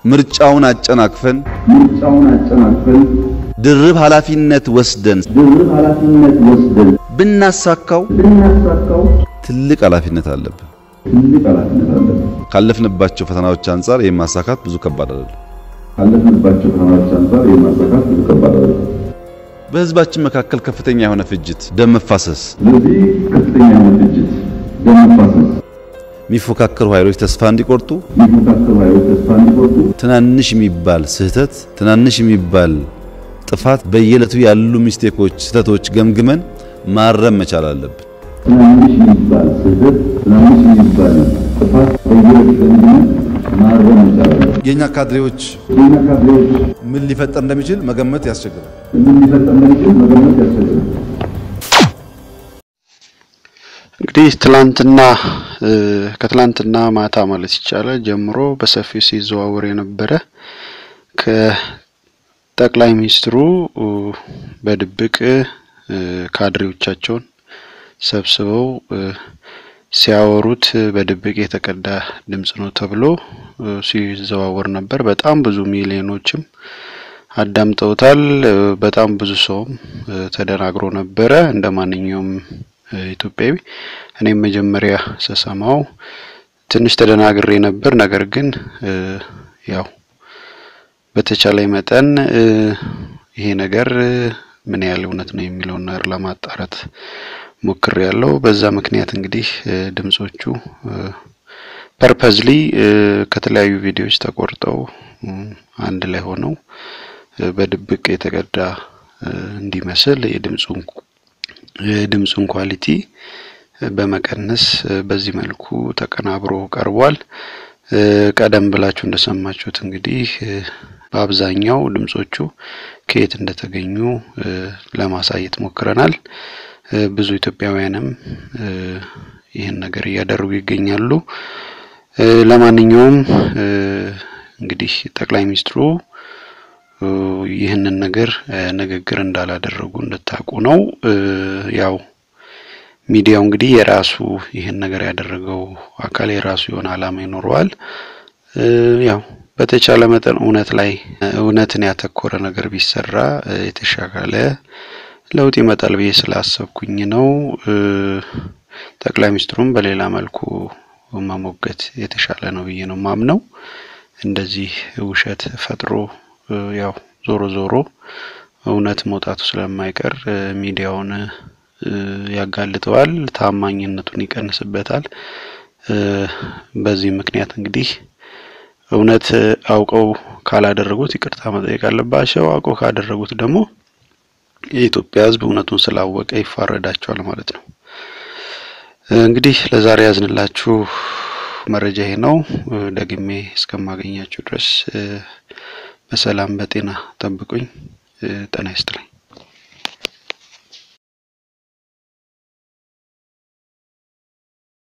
ምርጫውን አጨናቅፈን ምርጫውን አጨናቅፈን ድርብ ኃላፊነት ወስደን ድርብ ኃላፊነት ወስደን ብናሳካው ብናሳካው ትልቅ ኃላፊነት አለብን። ትልቅ ኃላፊነት አለብን። ካለፍንባቸው ፈተናዎች አንጻር ይህን ማሳካት ብዙ ከባድ አይደለም። ካለፍንባቸው ፈተናዎች አንጻር የማሳካት ብዙ ከባድ አይደለም። በህዝባችን መካከል ከፍተኛ የሆነ ፍጅት፣ ደም መፋሰስ፣ ስለዚህ ከፍተኛ የሆነ ፍጅት፣ ደም መፋሰስ የሚፎካከሩ ኃይሎች ተስፋ እንዲቆርጡ የሚፎካከሩ ኃይሎች ተስፋ እንዲቆርጡ ትናንሽ የሚባል ስህተት፣ ትናንሽ የሚባል ጥፋት፣ በየዕለቱ ያሉ ሚስቴኮች፣ ስህተቶች ገምግመን ማረም መቻል አለብን። ትናንሽ የሚባል ስህተት፣ ትናንሽ የሚባል ጥፋት በየዕለቱ ገምግመን ማረም መቻል አለብን። የእኛ ካድሬዎች የኛ ካድሬዎች ምን ሊፈጠር እንደሚችል መገመት ያስቸግራል። ምን ሊፈጠር እንደሚችል መገመት ያስቸግራል። እንግዲህ ትላንትና ከትላንትና ማታ ማለት ይቻላል ጀምሮ በሰፊው ሲዘዋወር የነበረ ከጠቅላይ ሚኒስትሩ በድብቅ ካድሬዎቻቸውን ሰብስበው ሲያወሩት በድብቅ የተቀዳ ድምጽ ነው ተብሎ ሲዘዋወር ነበር። በጣም ብዙ ሚሊዮኖችም አዳምጠውታል። በጣም ብዙ ሰውም ተደናግሮ ነበረ እንደ ማንኛውም ኢትዮጵያዊ እኔም መጀመሪያ ስሰማው ትንሽ ተደናግሬ ነበር። ነገር ግን ያው በተቻለ መጠን ይሄ ነገር ምን ያህል እውነት ነው የሚለውን ነገር ለማጣራት ሞክሬ ያለው። በዛ ምክንያት እንግዲህ ድምጾቹ ፐርፐዝሊ ከተለያዩ ቪዲዮዎች ተቆርጠው አንድ ላይ ሆነው በድብቅ የተቀዳ እንዲመስል የድምጹን የድምጹን ኳሊቲ በመቀነስ በዚህ መልኩ ተቀናብሮ ቀርቧል። ቀደም ብላችሁ እንደሰማችሁት እንግዲህ በአብዛኛው ድምጾቹ ከየት እንደተገኙ ለማሳየት ሞክረናል። ብዙ ኢትዮጵያውያንም ይህን ነገር እያደረጉ ይገኛሉ። ለማንኛውም እንግዲህ ጠቅላይ ሚኒስትሩ ይህንን ነገር ንግግር እንዳላደረጉ እንድታውቁ ነው። ያው ሚዲያው እንግዲህ የራሱ ይህን ነገር ያደረገው አካል የራሱ የሆነ ዓላማ ይኖረዋል። ያው በተቻለ መጠን እውነት ላይ እውነትን ያተኮረ ነገር ቢሰራ የተሻለ ለውጥ ይመጣል ብዬ ስላሰብኩኝ ነው። ጠቅላይ ሚኒስትሩም በሌላ መልኩ መሞገት የተሻለ ነው ብዬ ነው ማምነው። እንደዚህ ውሸት ፈጥሮ ያው ዞሮ ዞሮ እውነት መውጣቱ ስለማይቀር ሚዲያውን ያጋልጠዋል፣ ታማኝነቱን ይቀንስበታል። በዚህ ምክንያት እንግዲህ እውነት አውቀው ካላደረጉት ይቅርታ መጠየቅ አለባቸው። አውቀው ካደረጉት ደግሞ የኢትዮጵያ ሕዝብ እውነቱን ስላወቀ ይፋረዳቸዋል ማለት ነው። እንግዲህ ለዛሬ ያዝንላችሁ መረጃ ይሄ ነው። ደግሜ እስከማገኛችሁ ድረስ በሰላም በጤና ጠብቁኝ። ጤና ይስጥልኝ።